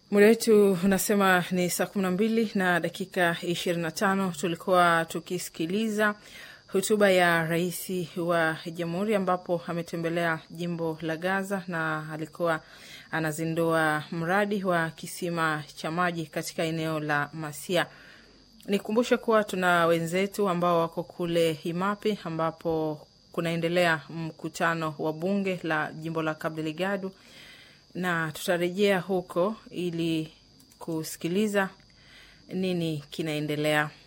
Muda wetu unasema ni saa kumi na mbili na dakika ishirini na tano. Tulikuwa tukisikiliza hotuba ya rais wa jamhuri ambapo ametembelea jimbo la Gaza na alikuwa anazindua mradi wa kisima cha maji katika eneo la Masia. Nikumbushe kuwa tuna wenzetu ambao wako kule Imapi ambapo kunaendelea mkutano wa bunge la jimbo la Cabo Delgado na tutarejea huko ili kusikiliza nini kinaendelea.